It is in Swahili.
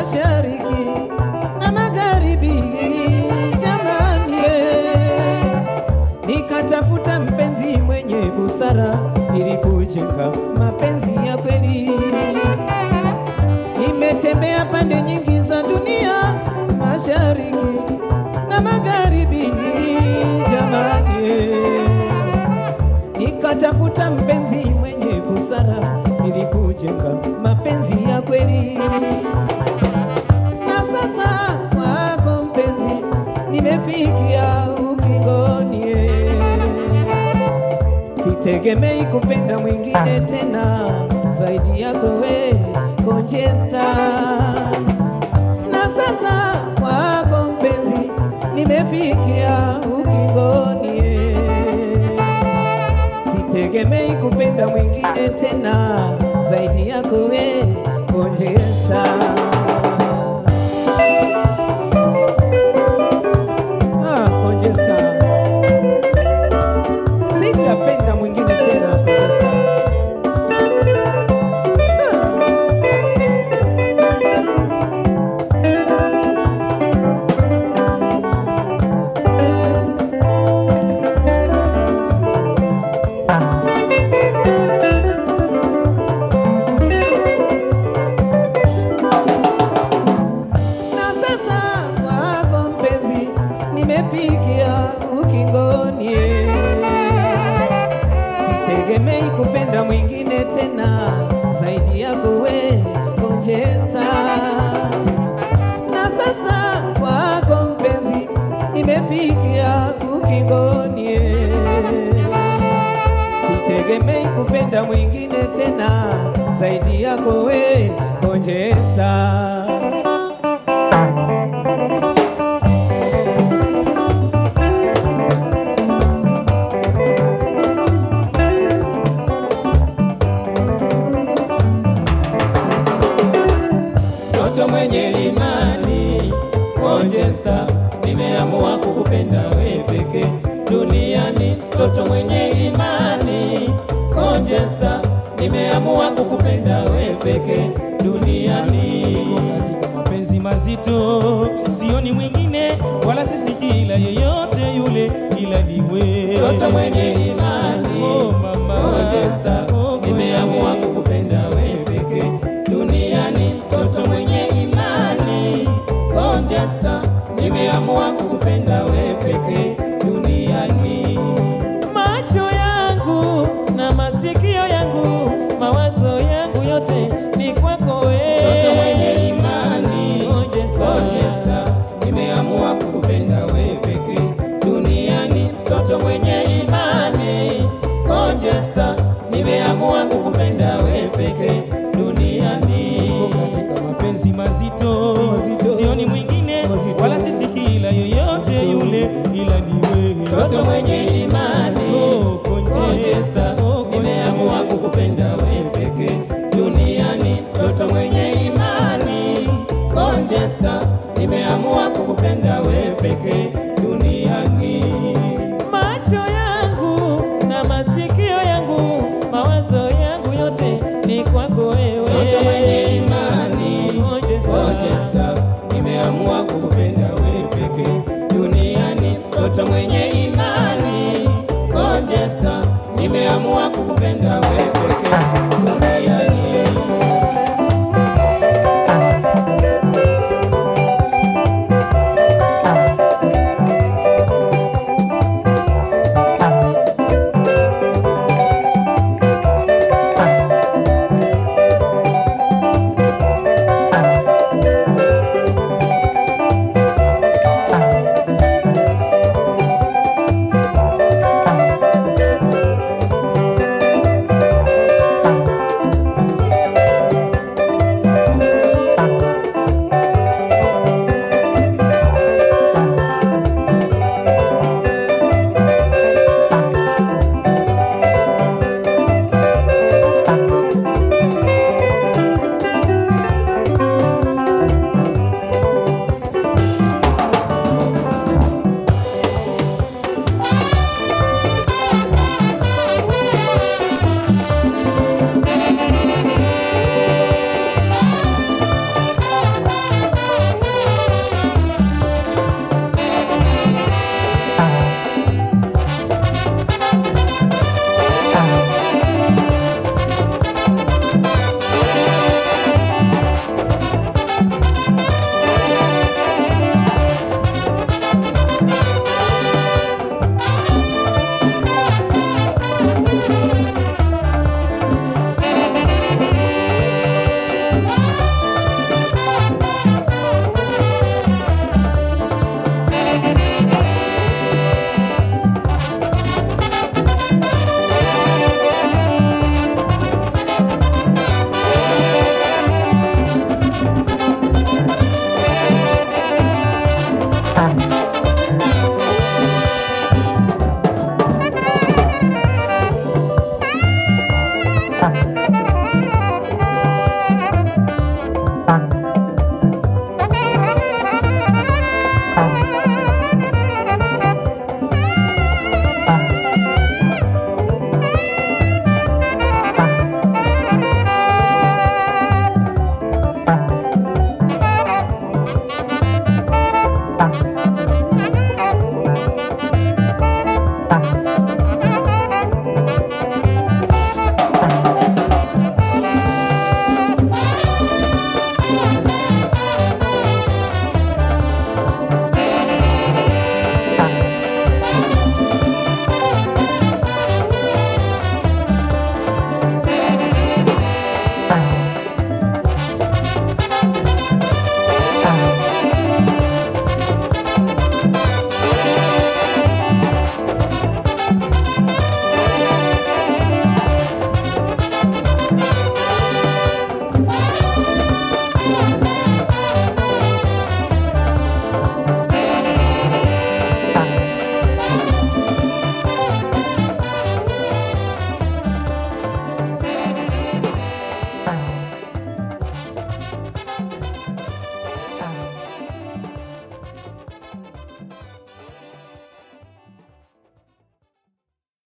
mashariki na magharibi, jamani eh. Nikatafuta mpenzi mwenye busara ili kujenga mapenzi ya kweli. Nimetembea pande nyingi za dunia, mashariki na magharibi, jamani eh. Nikatafuta mpenzi mwenye busara ili kujenga mapenzi ya kweli. Na sasa kwako mpenzi, nimefikia ukingoni. eh. Sitegemei kupenda mwingine tena zaidi yako we Conchesta. Na sasa kwako mpenzi, nimefikia ukingoni. eh. Sitegemei kupenda mwingine tena zaidi yako we Conchesta. Ah, Conchesta. Sitapenda mwingine tena Conchesta. Ah. Na sasa kwako mpenzi, nimefikia ukingoni. Sitegemei kupenda mwingine tena zaidi yako we Conchesta. Na sasa kwako mpenzi, nimefikia ukingoni. Sitegemei kupenda mwingine tena zaidi yako we Conchesta. Mtoto mwenye imani Conchesta, nimeamua kukupenda we peke duniani. Mtoto mwenye imani Conchesta, nimeamua kukupenda we peke duniani. Niko katika mapenzi mazito, sioni mwingine wala sisikila yeyote yule, ila ni wewe. Mtoto mwenye imani Oh, mama. Conchesta, Oh, nimeamua Conchesta. kukupenda we peke duniani. Mtoto mwenye imani Conchesta, nimeamua kukupenda we peke duniani. Macho yangu na masikio yangu, mawazo yangu yote ni kwako wewe. Mtoto mwenye imani Conchesta. Conchesta, nimeamua kukupenda we peke duniani. Mtoto mwenye imani Conchesta, nimeamua kukupenda we peke duniani. Niko katika mapenzi mazito, Mazito. sioni mwingine Mazito. wala sisikila yeyote yule, ila ni wewe. Mtoto mwenye imani Oh, Conchesta. Conchesta, Oh, nimeamua Conchesta. kukupenda we peke duniani. Mtoto mwenye imani Conchesta, nimeamua kukupenda we peke duniani. Macho yangu na masikio yangu, mawazo yangu yote ni kwako wewe. Mtoto mwenye imani Conchesta. Conchesta, nimeamua kukupenda we peke duniani. Mtoto mwenye imani Conchesta, nimeamua kukupenda